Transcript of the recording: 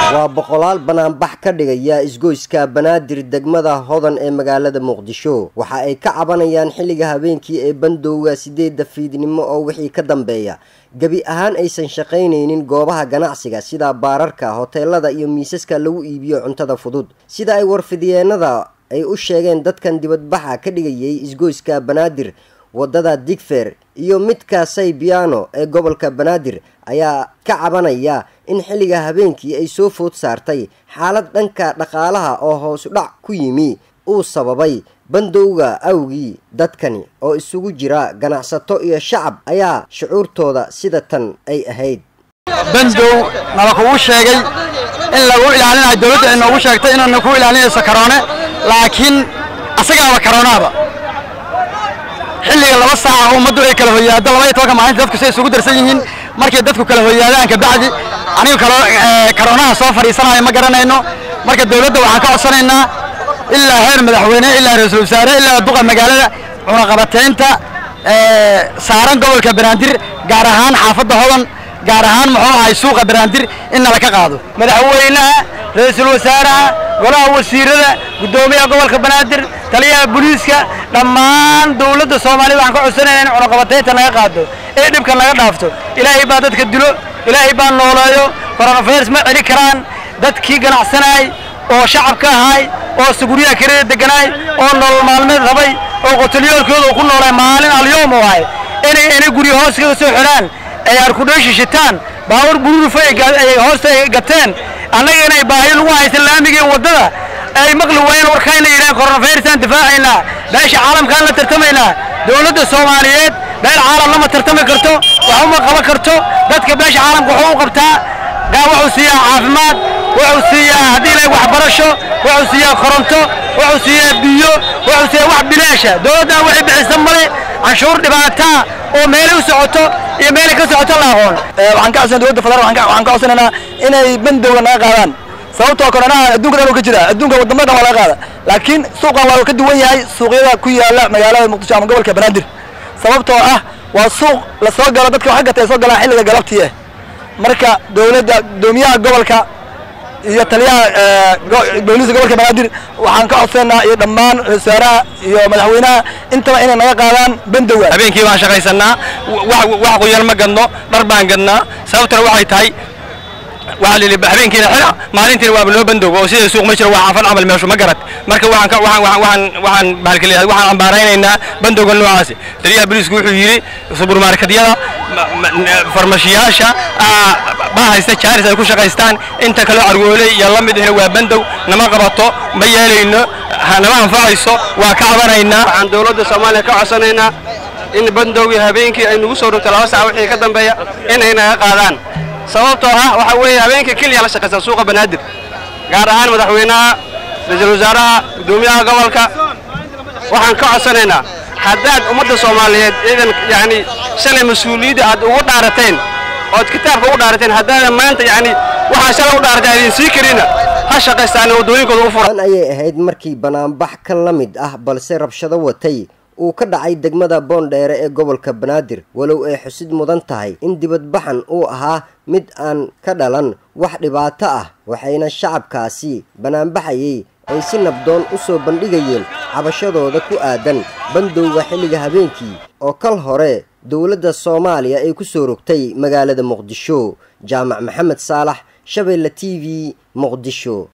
waa boqolaal banaanbax ka dhigaya isgoyska banaadir degmada hodan ee magaalada muqdisho waxa ay ka cabanayaan xilliga habeenkii ee bandowga sideedda fiidnimo oo wixii ka dambeeya gebi ahaan aysan shaqaynaynin goobaha ganacsiga sida baararka hoteelada iyo miisaska lagu iibiyo cuntada fudud sida ay warfidyeennada ay u sheegeen dadkan dibadbaxa ka dhigayay isgoyska banaadir wadada digfer iyo midka saybiano ee gobolka banaadir ayaa ka cabanaya in xilliga habeenkii ay soo food saartay xaalad dhanka dhaqaalaha oo hoosu dhac ku yimi uu sababay bandowga awgii dadkani oo isugu jira ganacsato iyo shacab ayaa shucuurtooda sida tan ay ahayd bandow nala kugu sheegay in lagu ilaalinayo dowladda ay noogu sheegtay inaana ku ilaalinayso karoone laakiin asagaaba karoonaaba xilliga laba saaca ummaddu ay kala hoyaado laba iyo tobanka maalinta dadku say isugu darsan yihiin markay dadku kala hoyaadaan kabacdi anigu karoonaha soo fadhiisanayo ma garanayno marka dowladda waxaan ka codsanaynaa ilaa heer madaxweyne ilaa ra-iisul wasaare ilaa duqa magaalada cunaqabataynta saaran gobolka banaadir gaar ahaan xaafadda hodan gaar ahaan muxuu ahay suuqa banaadir in nala ka qaado madaxweynaha ra-iisul wasaaraha golaha wasiirada guddoomiyaha gobolka banaadir taliyaha booliiska dhammaan dowladda soomaaliya waxaan ka codsanayna in cunaqabataynta naga qaado ee dhibka naga dhaafto ilaahay baa dadka dilo ilaahay baa nooleeyo coronavirus ma celi karaan dadkii ganacsanaay oo shacabka ahaay oo suguryaha kirada deganaay oo nolol maalmeed rabay oo qotalyoolkooda ku noolay maalin alyoom u ahay inay inay guryo hoos kaga soo xidhaan ay arkudheeshi shitaan baawar bururufa ay hoosta ay gateen annaga inay baahiyo lagu haysan laamigii waddada ay maqli waayeen warkayna yidhahan coronavirusaan difaacaynaa beesha caalamkaan la tartamaynaa dowladda soomaaliyeed beel caalam lama tartami karto wax uma qaban karto dadka beesha caalamka wuxuu u qabtaa gaa wuxuu siiyaa caafimaad wuxuu siiyaa haddii ilaahay waxbarasho wuxuu siiyaa koronto wuxuu siiyaa biyo wuxuu siiyaa wax bilaasha dowladdan waxay bixisa male canshuur dhibaataa oo meelay u socoto iyo meelay ka socoto la aqoon waxaan ka codsanaa dowladda federal waxaan ka codsanaynaa inay bandowga naga qaadaan sababtoo koronaha adduunka dhan uu ka jira adduunka wadamo dhan waa laga qaada laakiin suuqan waa ka duwan yahay suuqyada ku yaala magaalada muqdisho ama gobolka banaadir sababtoo ah waa suuq la soo galo dadka wax gatay soo galaan xilliga galabtii ah marka dowladda gudoomiyaha gobolka iyo taliyaha booliiska gobolka banaadir waxaan ka codsanaa iyo dhammaan wasaaraha iyo madaxweynaha intaba inay naga qaadaan bandowga habeenkii baan shaqaysanaa wax qoyan ma gadno dhar baan gadnaa sababtana waxay tahay waxaa lili habeenkiina xira maalintiina waaba loo bandoogo oo sida suuq ma jiro waa xaafad camal meeshu ma garad marka waxaan waxaan waxaan waxaan bahalkaleeyahay waxaan ambaaraynaynaa bandowga noocaasi taliyaha booliisku wuxuu yidhi suburmarketyada farmashiyaasha baa haysta jaaris ay ku shaqaystaan inta kaloo cargooley iyo la mid ahna waa bandow nama qabato ma yeelayno nama anfacayso waa ka cabanaynaa waxaan dowladda soomaaliya ka codsanaynaa in bandowgii habeenkii ay nagu soo rogto laba sac wixii ka dambeeya inay naga qaadaan sababtoo ah waxa weeye habeenka keliya la shaqaysaa suuqa banaadir gaar ahaan madaxweynaha ra-iisul wasaaraha guddoomiyaha gobolka waxaan ka codsanaynaa haddaad ummadda soomaaliyeed ciidan yacni shalay mas-uuliyadda aad ugu dhaarateen ood kitaabka ugu dhaarateen haddaadan maanta yacni waxaa shalay u dhaarateen aydin sii karina ha shaqaystaan waddooyinkooda u furan ayay ahayd markii banaanbax ka la mid ah balse rabshado watay uu ka dhacay degmada boondheere ee gobolka banaadir walow ay xusid mudan tahay in dibadbaxan uu ahaa mid aan ka dhalan wax dhibaato ah waxayna shacabkaasi banaanbaxayay ay si nabdoon u soo bandhigayeen cabashadooda ku aadan bandowga xilliga habeenkii oo kal hore dowladda soomaaliya ay ku soo rogtay magaalada muqdisho jaamac maxamed saalax shabeelle t v muqdisho